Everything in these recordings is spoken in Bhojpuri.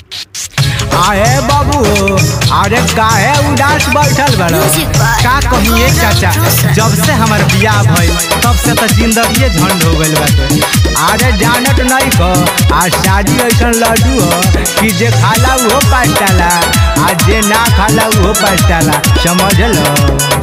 आहे बाबू अरे काहे उदास बैठल बड़ Music by का कहिए चाचा Rosa. जब से हमार बियाह भइल तब से तो जिंदगी झंड हो गइल बाटे अरे जानत नहीं क आज शादी ऐसन लड्डू हो कि जे खाला उहो पास्ताला आ जे ना खाला उहो पास्ताला समझ लो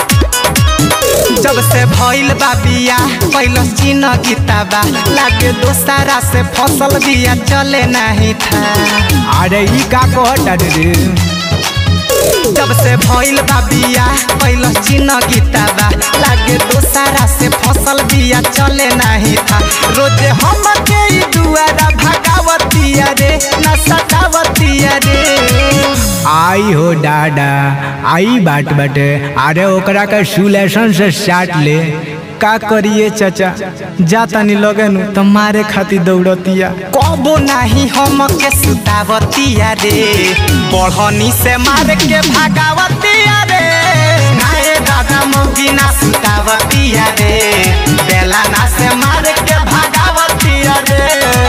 जब से भइल बा बिया पहिलो चिन्ह गीताबा लागे दोसारा से फसल बिया चले नहीं था अरे ई का कहता रे जब से भइल बा बिया पहिलो चिन्ह गीताबा लागे दोसारा से फसल बिया चले नहीं था रोजे हम के ई दुआरा भगावतिया रे न सतावतिया रे आई हो डाडा आई बात बाटे अरे ओकरा के सुलेशन से साट ले का करिए चाचा जा तनी लगे नु तो मारे खातिर दौड़तिया कबो नाही हम के सुतावतिया रे बढ़नी से मार के भागावतिया रे नाए दादा मौगी ना सुतावतिया रे बेला ना से मार के भागावतिया रे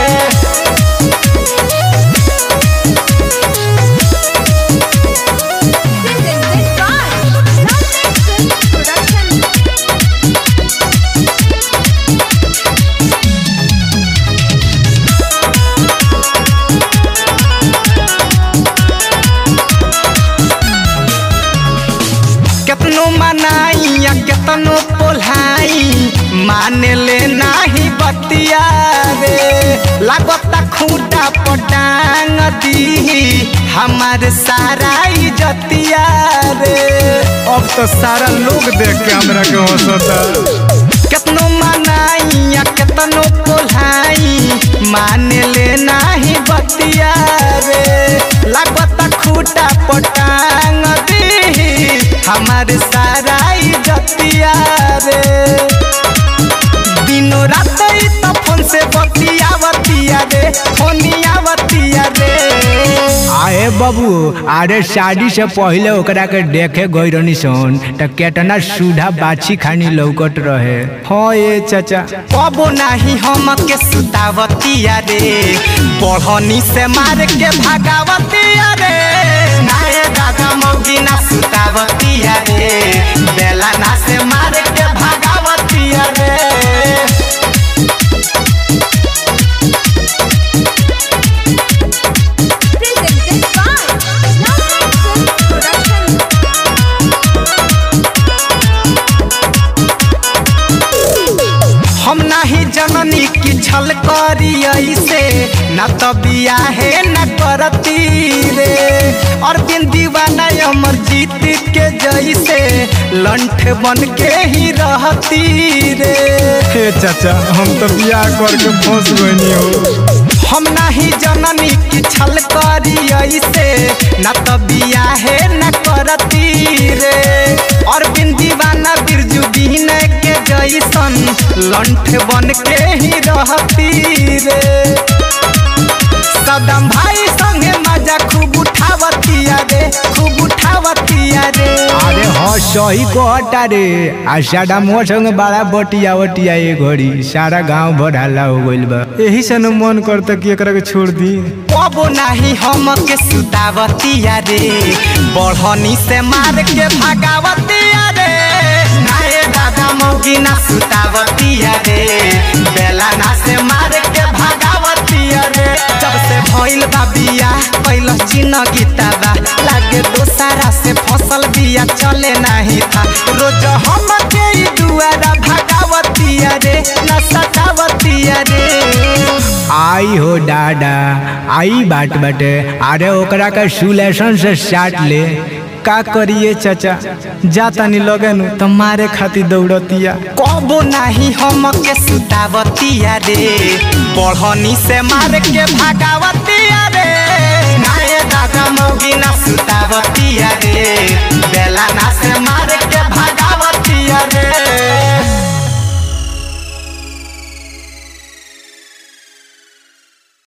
Presented by Lovely Film Production. केतनो मनाई या केतनो पोल्हाई माने ले नाही बतिया रे लागता खूटा पटांग दी हमार सारा इजतिया रे अब तो सारा लोग देख के हमरा के हंसता केतनो मनाई या केतनो पोल्हाई माने ले नाही बतिया रे लागता खूटा पटांग दी हमारे सारा इजतिया रे दिनो रात ई तो फोन से बतियावतिया रे फोनियावतिया रे आए बाबू अरे शादी से पहले ओकरा के देखे गई रहनी सन त केतना सुधा बाछी खानी लौकत रहे हाँ ये चाचा कबो नाही हम के सुतावतिया रे बढ़नी से मार के भागावतिया रे नाए दादा मौगी ना सुतावतिया रे बेला ना से मार के भागावतिया रे Presented by Lovely Film Production. हम नाही जननी की छल करी ऐसे न तो बियाहे न करती रे और बिन दीवाना अमर जीत के जैसे लंठ बन के ही रहती रे हे चाचा हम तो बियाह करके फंस गई हो हम नाही जननी की छल करी ऐसे न तो बियाहे न करती रे और बिन दीवाना बिरजू बीन के जैसन लंठ बन के ही रहती रे सदम भाई संगे मजा खूब उठावतिया रे खूब उठावतिया रे अरे हाँ सही कहता रे आ सारा मोर संगे बड़ा बटिया वटिया ये घड़ी सारा गांव भर हल्ला हो गइल बा यही से न मन करता कि एकरा के छोड़ दी कबो नाही हम के सुतावतिया रे बढ़नी से मार के भागावतिया रे नाए दादा मौगी ना सुतावतिया रे बेला ना से मार के भागावतिया रे जब से भइल बा बिया पहिलो चिन्ह गीताबा लागे दोसारा से फसल बिया चले नाही था रोज हम के ई दुआरा भागावतिया रे न सतावतिया रे आई हो डाडा आई बात बाटे अरे ओकरा के सुलेशन से साट ले का करिए चाचा जा तनी लगे नु तो मारे खातिर दौड़तिया कबो नाही हम के सुतावतिया रे बढ़नी से मार के भागावतिया रे नाए दादा मौगी ना सुतावतिया रे बेला ना से मार